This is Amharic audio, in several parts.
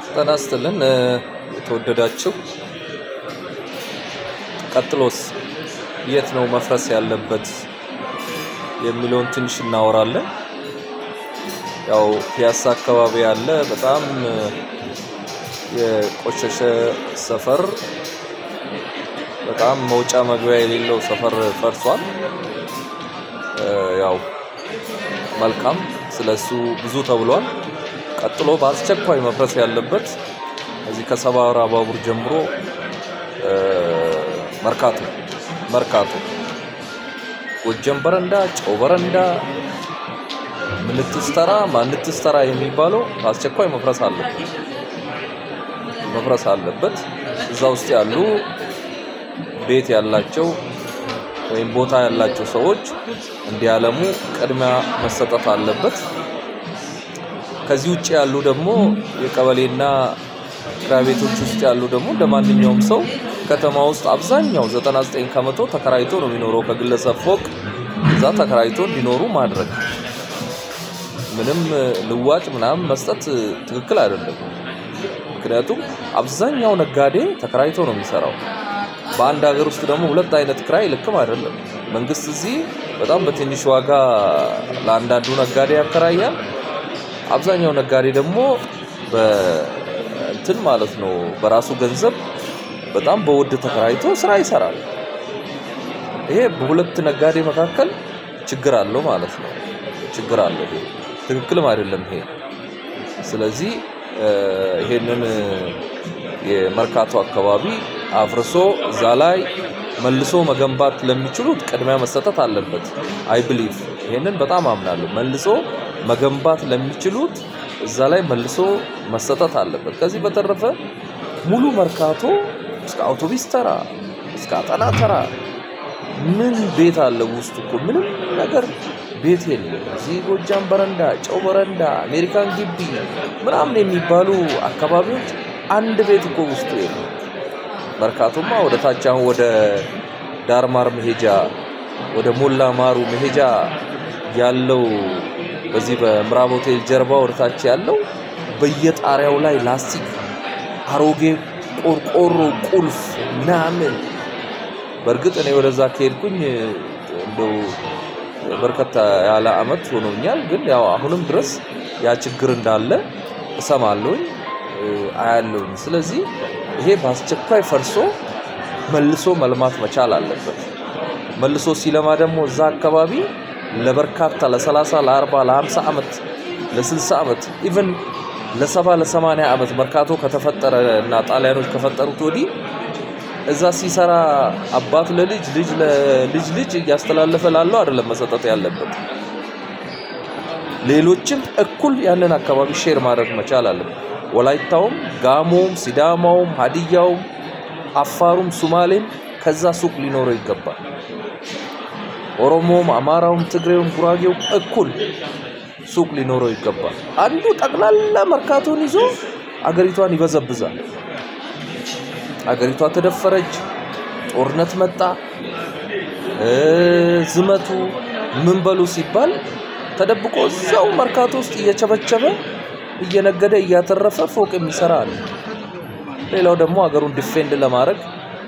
ጤና ይስጥልን የተወደዳችሁ ቀጥሎስ የት ነው መፍረስ ያለበት የሚለውን ትንሽ እናወራለን። ያው ፒያሳ አካባቢ ያለ በጣም የቆሸሸ ሰፈር በጣም መውጫ መግቢያ የሌለው ሰፈር ፈርሷል። ያው መልካም ስለሱ ብዙ ተብሏል። ቀጥሎ በአስቸኳይ መፍረስ ያለበት እዚህ ከሰባራ ባቡር ጀምሮ መርካቶ መርካቶ ጎጀም በረንዳ፣ ጨው በረንዳ፣ ምንትስተራ፣ ማንትስተራ የሚባለው በአስቸኳይ መፍረስ አለበት መፍረስ አለበት። እዛ ውስጥ ያሉ ቤት ያላቸው ወይም ቦታ ያላቸው ሰዎች እንዲያለሙ ቅድሚያ መሰጠት አለበት። ከዚህ ውጭ ያሉ ደግሞ የቀበሌና ክራይ ቤቶች ውስጥ ያሉ ደግሞ እንደ ማንኛውም ሰው ከተማ ውስጥ አብዛኛው 99 ከመቶ ተከራይቶ ነው የሚኖረው። ከግለሰብ ፎቅ እዛ ተከራይቶ እንዲኖሩ ማድረግ ምንም ልዋጭ ምናምን መስጠት ትክክል አይደለም። ምክንያቱም አብዛኛው ነጋዴ ተከራይቶ ነው የሚሰራው። በአንድ ሀገር ውስጥ ደግሞ ሁለት አይነት ክራይ ልክም አይደለም። መንግስት እዚህ በጣም በትንሽ ዋጋ ለአንዳንዱ ነጋዴ ያከራያል። አብዛኛው ነጋዴ ደግሞ በእንትን ማለት ነው በራሱ ገንዘብ በጣም በውድ ተከራይቶ ስራ ይሰራል። ይሄ በሁለት ነጋዴ መካከል ችግር አለው ማለት ነው። ችግር አለው። ይሄ ትክክልም አይደለም ይሄ። ስለዚህ ይሄንን የመርካቶ አካባቢ አፍርሶ እዛ ላይ መልሶ መገንባት ለሚችሉት ቅድሚያ መሰጠት አለበት። አይ ብሊቭ ይሄንን በጣም አምናለሁ። መልሶ መገንባት ለሚችሉት እዛ ላይ መልሶ መሰጠት አለበት። ከዚህ በተረፈ ሙሉ መርካቶ እስከ አውቶቢስ ተራ እስከ አጠና ተራ ምን ቤት አለ ውስጡ እኮ ምንም ነገር ቤት የለም። እዚህ ጎጃም በረንዳ፣ ጨው በረንዳ፣ አሜሪካን ግቢ ምናምን የሚባሉ አካባቢዎች አንድ ቤት እኮ ውስጡ የለም። መርካቶማ ወደ ታች አሁን ወደ ዳርማር መሄጃ ወደ ሞላ ማሩ መሄጃ ያለው በዚህ በምዕራብ ሆቴል ጀርባ ወደ ታች ያለው በየጣሪያው ላይ ላስቲክ፣ አሮጌ ቆርቆሮ፣ ቁልፍ ምናምን። በእርግጥ እኔ ወደዛ ከሄድኩኝ እንደው በርከታ ያለ አመት ሆኖኛል። ግን ያው አሁንም ድረስ ያ ችግር እንዳለ እሰማለሁኝ አያለሁኝ። ስለዚህ ይሄ በአስቸኳይ ፈርሶ መልሶ መልማት መቻል አለበት። መልሶ ሲለማ ደግሞ እዛ አካባቢ ለበርካታ ለ30 ለ40 ለ50 ዓመት ለ60 ዓመት ኢቭን ለሰባ ለሰማንያ ዓመት መርካቶ ከተፈጠረ እና ጣሊያኖች ከፈጠሩት ወዲህ እዛ ሲሰራ አባት ለልጅ ልጅ ለልጅ ልጅ እያስተላለፈ ላለው አይደለም መሰጠት ያለበት። ሌሎችም እኩል ያንን አካባቢ ሼር ማድረግ መቻል አለበት። ወላይታውም፣ ጋሞውም፣ ሲዳማውም፣ ሀዲያውም፣ አፋሩም፣ ሱማሌም ከዛ ሱቅ ሊኖረው ይገባል። ኦሮሞውም፣ አማራውም፣ ትግሬውም፣ ጉራጌውም እኩል ሱቅ ሊኖረው ይገባል። አንዱ ጠቅላላ መርካቶን ይዞ አገሪቷን ይበዘብዛል። አገሪቷ ተደፈረች፣ ጦርነት መጣ፣ ዝመቱ ምን በሉ ሲባል ተደብቆ እዛው መርካቶ ውስጥ እየቸበቸበ እየነገደ እያተረፈ ፎቅ የሚሰራ አለ። ሌላው ደግሞ ሀገሩን ዲፌንድ ለማድረግ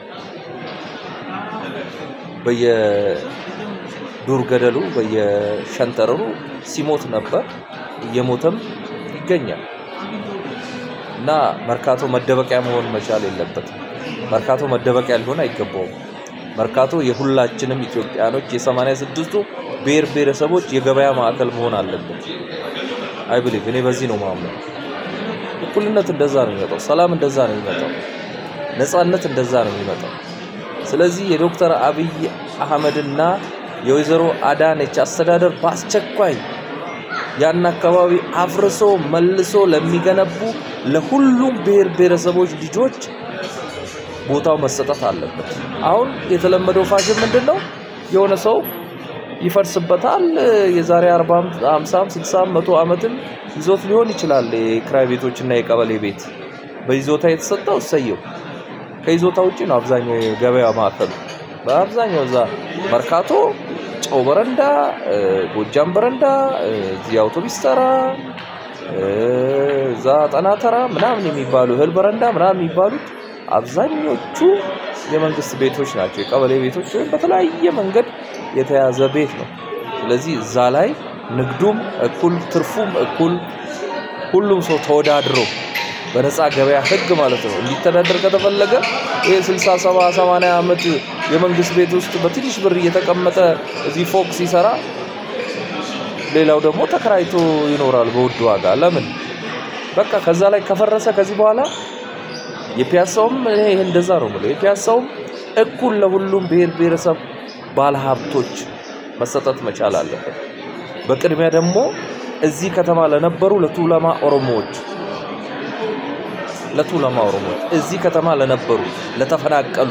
በየዱር ገደሉ በየሸንተረሩ ሲሞት ነበር፣ እየሞተም ይገኛል። እና መርካቶ መደበቂያ መሆን መቻል የለበትም። መርካቶ መደበቂያ ሊሆን አይገባውም። መርካቶ የሁላችንም ኢትዮጵያኖች የሰማንያ ስድስቱ ብሔር ብሔረሰቦች የገበያ ማዕከል መሆን አለበት። አይ ብሊቭ እኔ በዚህ ነው ማምነው። እኩልነት እንደዛ ነው የሚመጣው። ሰላም እንደዛ ነው የሚመጣው። ነፃነት እንደዛ ነው የሚመጣው። ስለዚህ የዶክተር አብይ አህመድና የወይዘሮ አዳነች አስተዳደር በአስቸኳይ ያን አካባቢ አፍርሶ መልሶ ለሚገነቡ ለሁሉም ብሔር ብሔረሰቦች ልጆች ቦታው መሰጠት አለበት። አሁን የተለመደው ፋሽን ምንድን ነው? የሆነ ሰው ይፈርስበታል። የዛሬ 40፣ 50፣ 60፣ መቶ ዓመትም ይዞት ሊሆን ይችላል። የክራይ ቤቶችና የቀበሌ ቤት በይዞታ የተሰጠው እሰየው። ከይዞታ ውጭ ነው አብዛኛው የገበያ ማዕከሉ። በአብዛኛው እዛ መርካቶ ጨው በረንዳ፣ ጎጃም በረንዳ፣ እዚህ አውቶቢስ ተራ፣ እዛ ጣና ተራ ምናምን የሚባሉ እህል በረንዳ ምናምን የሚባሉት አብዛኞቹ የመንግስት ቤቶች ናቸው። የቀበሌ ቤቶች ወይም በተለያየ መንገድ የተያዘ ቤት ነው። ስለዚህ እዛ ላይ ንግዱም እኩል ትርፉም እኩል ሁሉም ሰው ተወዳድሮ በነፃ ገበያ ህግ ማለት ነው እንዲተዳደር ከተፈለገ ይህ 60 70 80 ዓመት የመንግስት ቤት ውስጥ በትንሽ ብር እየተቀመጠ እዚህ ፎቅ ሲሰራ ሌላው ደግሞ ተከራይቶ ይኖራል በውድ ዋጋ። ለምን በቃ ከዛ ላይ ከፈረሰ ከዚህ በኋላ የፒያሳውም እኔ ይሄ እንደዛ ነው የምለው የፒያሳውም እኩል ለሁሉም ብሔር ብሔረሰብ ባለሀብቶች መሰጠት መቻል አለበት። በቅድሚያ ደግሞ እዚህ ከተማ ለነበሩ ለቱለማ ኦሮሞዎች ለቱለማ ኦሮሞዎች እዚህ ከተማ ለነበሩ ለተፈናቀሉ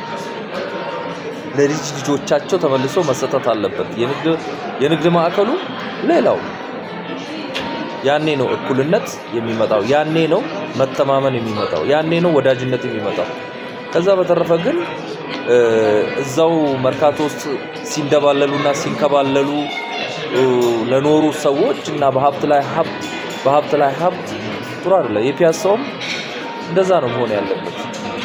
ለልጅ ልጆቻቸው ተመልሶ መሰጠት አለበት። የንግድ የንግድ ማዕከሉ ሌላው ያኔ ነው እኩልነት የሚመጣው፣ ያኔ ነው መተማመን የሚመጣው፣ ያኔ ነው ወዳጅነት የሚመጣው። ከዛ በተረፈ ግን እዛው መርካቶ ውስጥ ሲንደባለሉና ሲንከባለሉ ለኖሩ ሰዎች እና በሀብት ላይ ሀብት በሀብት ላይ ሀብት ጥሩ አይደለም። የፒያሳውም እንደዛ ነው መሆን ያለበት።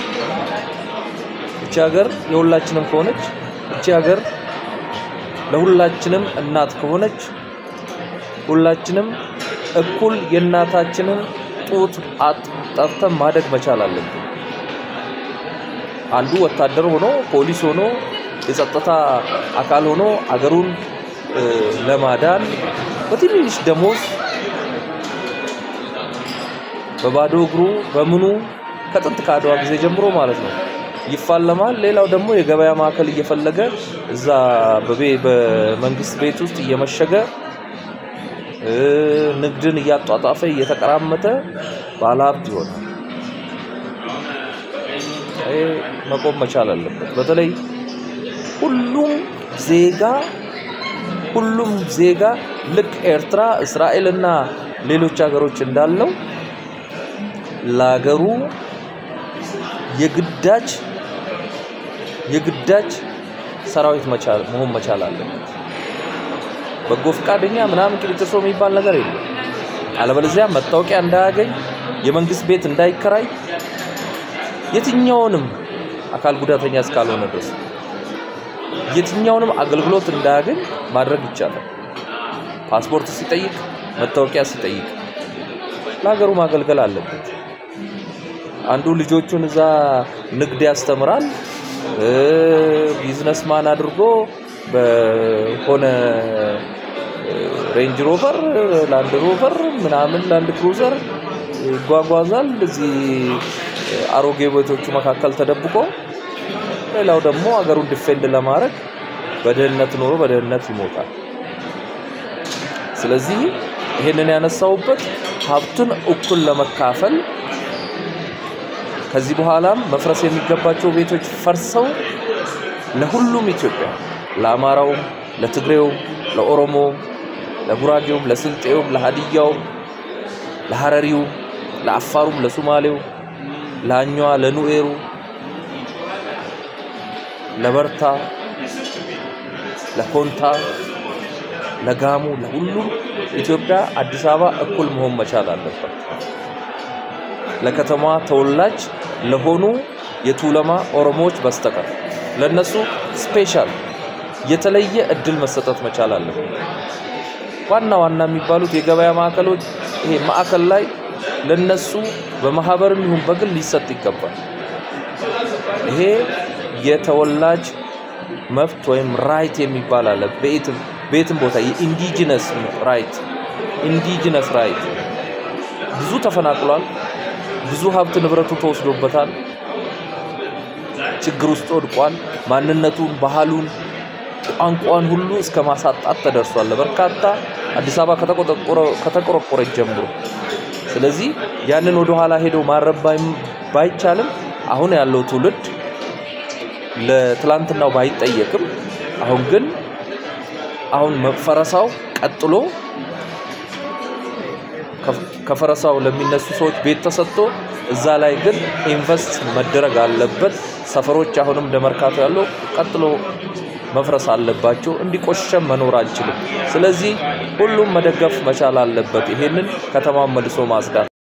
እቺ ሀገር የሁላችንም ከሆነች እቺ ሀገር ለሁላችንም እናት ከሆነች ሁላችንም እኩል የእናታችንን ጡት ጠብተን ማደግ መቻል አለብን። አንዱ ወታደር ሆኖ ፖሊስ ሆኖ የጸጥታ አካል ሆኖ አገሩን ለማዳን በትንሽ ደሞዝ በባዶ እግሩ በምኑ ከጥንት ከአድዋ ጊዜ ጀምሮ ማለት ነው ይፋለማል። ሌላው ደግሞ የገበያ ማዕከል እየፈለገ እዛ በመንግስት ቤት ውስጥ እየመሸገ ንግድን እያጧጧፈ እየተቀራመተ ባለሀብት ይሆናል። ይሄ መቆም መቻል አለበት። በተለይ ሁሉም ዜጋ ሁሉም ዜጋ ልክ ኤርትራ፣ እስራኤል እና ሌሎች ሀገሮች እንዳለው ለሀገሩ የግዳጅ የግዳጅ ሰራዊት መቻል መሆን መቻል አለበት። በጎ ፈቃደኛ ምናምን ቅሊጥሶ የሚባል ነገር የለም። አለበለዚያ መታወቂያ እንዳያገኝ የመንግስት ቤት እንዳይከራይ የትኛውንም አካል ጉዳተኛ እስካልሆነ ድረስ የትኛውንም አገልግሎት እንዳያገኝ ማድረግ ይቻላል። ፓስፖርት ሲጠይቅ፣ መታወቂያ ሲጠይቅ ለሀገሩ ማገልገል አለበት። አንዱ ልጆቹን እዛ ንግድ ያስተምራል፣ ቢዝነስማን አድርጎ በሆነ ሬንጅ ሮቨር፣ ላንድ ሮቨር ምናምን ላንድ ክሩዘር ይጓጓዛል። እዚህ አሮጌ ቤቶቹ መካከል ተደብቆ ሌላው ደግሞ አገሩን ዲፌንድ ለማድረግ በድህነት ኖሮ በድህነት ይሞታል። ስለዚህ ይሄንን ያነሳውበት ሀብቱን እኩል ለመካፈል ከዚህ በኋላም መፍረስ የሚገባቸው ቤቶች ፈርሰው ለሁሉም ኢትዮጵያ ለአማራውም፣ ለትግሬውም፣ ለኦሮሞውም፣ ለጉራጌውም፣ ለስልጤውም፣ ለሀዲያውም፣ ለሀረሪውም፣ ለአፋሩም፣ ለሱማሌው፣ ለአኟ፣ ለኑኤሩ፣ ለበርታ፣ ለኮንታ፣ ለጋሙ፣ ለሁሉም ኢትዮጵያ አዲስ አበባ እኩል መሆን መቻል አለበት። ለከተማዋ ተወላጅ ለሆኑ የቱለማ ኦሮሞዎች በስተቀር ለነሱ ስፔሻል የተለየ እድል መሰጠት መቻል አለበት። ዋና ዋና የሚባሉት የገበያ ማዕከሎች ይሄ ማዕከል ላይ ለነሱ በማህበርም ይሁን በግል ሊሰጥ ይገባል። ይሄ የተወላጅ መብት ወይም ራይት የሚባል አለ። በየትም በየትም ቦታ የኢንዲጂነስ ራይት ኢንዲጂነስ ራይት ብዙ ተፈናቅሏል። ብዙ ሀብት ንብረቱ ተወስዶበታል። ችግር ውስጥ ወድቋል። ማንነቱን፣ ባህሉን፣ ቋንቋን ሁሉ እስከ ማሳጣት ተደርሷል። በርካታ አዲስ አበባ ከተቆረቆረች ጀምሮ። ስለዚህ ያንን ወደ ኋላ ሄዶ ማረብ ባይቻልም አሁን ያለው ትውልድ ለትላንትናው ባይጠየቅም አሁን ግን አሁን ፈረሳው ቀጥሎ ከፈረሳው ለሚነሱ ሰዎች ቤት ተሰጥቶ እዛ ላይ ግን ኢንቨስት መደረግ አለበት። ሰፈሮች አሁንም እንደ መርካቶ ያለው ቀጥሎ መፍረስ አለባቸው። እንዲቆሸም መኖር አንችልም። ስለዚህ ሁሉም መደገፍ መቻል አለበት። ይሄንን ከተማን መልሶ ማጽዳት